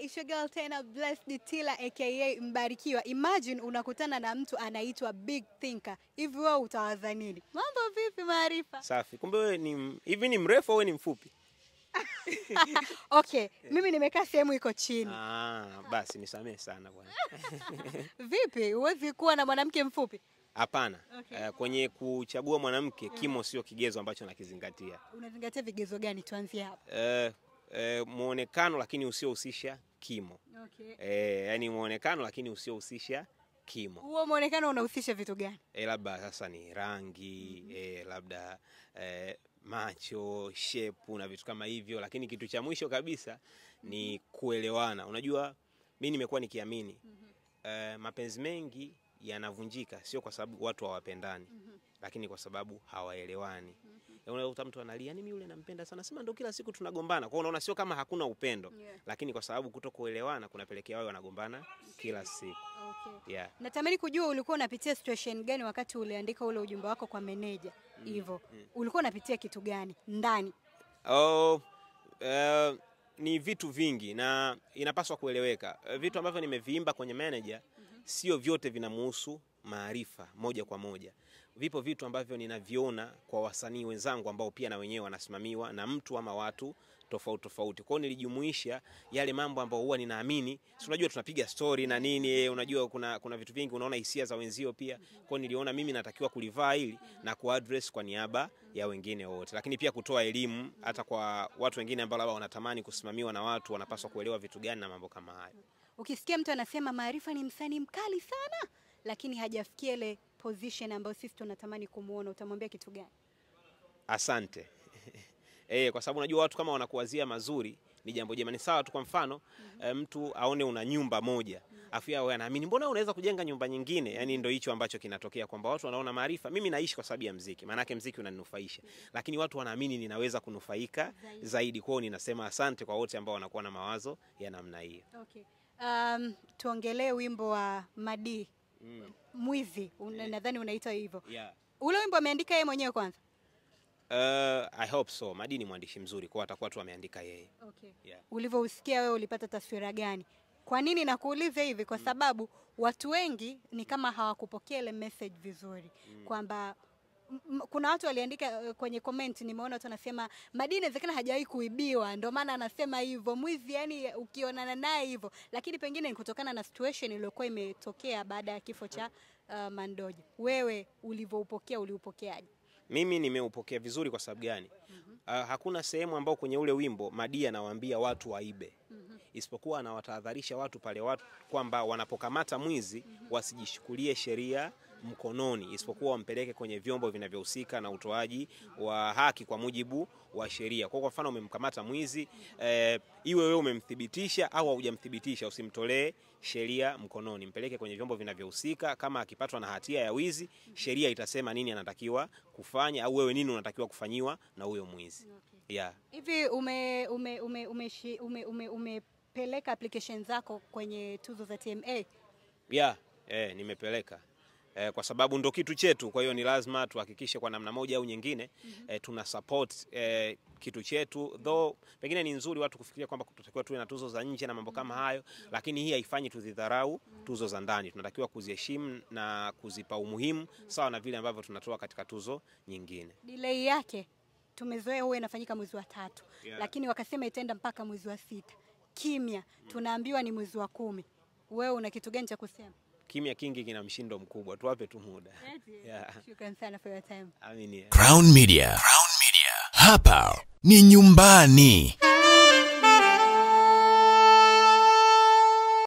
it's your girl tena Blessed Tila aka Mbarikiwa. Imagine unakutana na mtu anaitwa Big Thinker. Hivi wewe utawaza nini? Mambo vipi Maarifa? Safi. Kumbe wewe ni m- hivi ni mrefu au wewe ni mfupi? Okay, mimi nimekaa sehemu iko chini. Ah, basi nisamehe sana bwana. Vipi? Huwezi kuwa na mwanamke mfupi? Hapana. Okay. Eh, kwenye kuchagua mwanamke kimo sio kigezo ambacho nakizingatia. Unazingatia vigezo gani? Tuanzie hapo. Eh, eh, muonekano lakini usiohusisha kimo. Okay. Eh, yani muonekano lakini usiohusisha kimo. Huo muonekano unahusisha vitu gani? Eh, labda sasa ni rangi, eh, labda eh, macho, shepu na vitu kama hivyo, lakini kitu cha mwisho kabisa ni kuelewana. Unajua, mi nimekuwa nikiamini eh, mapenzi mengi yanavunjika sio kwa sababu watu hawapendani, lakini kwa sababu hawaelewani. Eh, Unakuta mtu analia, yani mimi yule nampenda sana, sema ndo kila siku tunagombana. Kwa hiyo unaona sio kama hakuna upendo, Yeah. lakini kwa sababu kutokuelewana kunapelekea wao wanagombana kila siku. Okay. Yeah. Natamani kujua ulikuwa unapitia situation gani wakati uliandika ule ujumbe wako kwa meneja hivyo. Ulikuwa unapitia kitu gani ndani? Oh, eh, ni vitu vingi na inapaswa kueleweka. Eh, Vitu ambavyo nimeviimba kwenye manager sio vyote vinamuhusu Maarifa moja kwa moja. Vipo vitu ambavyo ninaviona kwa wasanii wenzangu ambao pia na wenyewe wanasimamiwa na mtu ama watu tofauti tofauti. Kwa hiyo nilijumuisha yale mambo ambayo huwa ninaamini, si unajua tunapiga story na nini, eh, unajua kuna kuna vitu vingi unaona hisia za wenzio pia. Kwa hiyo niliona mimi natakiwa kulivaa hili na kuaddress kwa niaba ya wengine wote, lakini pia kutoa elimu hata kwa watu wengine ambao labda wanatamani kusimamiwa na watu, wanapaswa kuelewa vitu gani na mambo kama hayo. Ukisikia mtu anasema Maarifa ni msanii mkali sana, lakini hajafikia ile position ambayo sisi tunatamani kumuona, utamwambia kitu gani? Asante. Eh, kwa sababu unajua watu kama wanakuwazia mazuri ni jambo jema. Ni sawa tu, kwa mfano eh, mtu aone una nyumba moja afu yeye awe anaamini mbona unaweza kujenga nyumba nyingine. Yani ndio hicho ambacho kinatokea kwamba watu wanaona Maarifa, mimi naishi kwa sababu ya mziki, maana yake mziki unaninufaisha, lakini watu wanaamini ninaweza kunufaika zaidi. Kwao ninasema asante kwa wote ambao wanakuwa na mawazo ya namna hiyo. Okay. Um, tuongelee wimbo wa Madi Mm. Mwizi, una- nadhani unaitwa hivyo. Yeah. Ule wimbo ameandika yeye mwenyewe kwanza? Uh, I hope so. Madi ni mwandishi mzuri, kwa atakuwa tu ameandika yeye. Okay. Yeah. Ulivyousikia wewe ulipata taswira gani? Kwa nini nakuuliza hivi? Kwa sababu watu wengi ni kama hawakupokea ile message vizuri kwamba m- m- kuna watu waliandika eh, kwenye comment, nimeona watu wanasema Madi inawezekana hajawahi kuibiwa, ndio maana anasema hivyo. Mwizi yani ukionana naye hivyo, lakini pengine ni kutokana na situation iliyokuwa imetokea baada ya kifo cha uh, Mandoja. Wewe ulivyoupokea uliupokeaje? Mimi nimeupokea vizuri kwa sababu gani? Uh, hakuna sehemu ambao kwenye ule wimbo Madi anawaambia watu waibe, isipokuwa anawatahadharisha watu pale watu kwamba wanapokamata mwizi wasijishukulie sheria mkononi, isipokuwa wampeleke kwenye vyombo vinavyohusika na utoaji wa haki kwa mujibu wa sheria. Kwa kwa mfano umemkamata mwizi eh, iwe wewe umemthibitisha au haujamthibitisha, usimtolee sheria mkononi, mpeleke kwenye vyombo vinavyohusika. Kama akipatwa na hatia ya wizi, sheria itasema nini anatakiwa kufanya, au wewe nini unatakiwa kufanyiwa na huyo mwizi. Yeah. Hivi ume ume ume umeshi- ume ume umepeleka application zako kwenye tuzo za TMA? Yeah, eh, nimepeleka eh, kwa sababu ndo kitu chetu. Kwa hiyo ni lazima tuhakikishe kwa namna moja au nyingine eh, tuna support eh, kitu chetu, though pengine ni nzuri watu kufikiria kwamba tutakiwa tuwe na tuzo za nje na mambo kama hayo, lakini hii haifanyi tudhidharau tuzo za ndani. Tunatakiwa kuziheshimu na kuzipa umuhimu sawa na vile ambavyo tunatoa katika tuzo nyingine. Delay yake tumezoea huwa inafanyika mwezi wa tatu Yeah. lakini wakasema itaenda mpaka mwezi wa sita. Kimya tunaambiwa ni mwezi wa kumi. Wewe una kitu gani cha kusema? Kimya kingi kina mshindo mkubwa, tuwape tu muda. Yeah. Shukran sana for your time. Amini. Crown Media. Crown Media. Hapa ni nyumbani.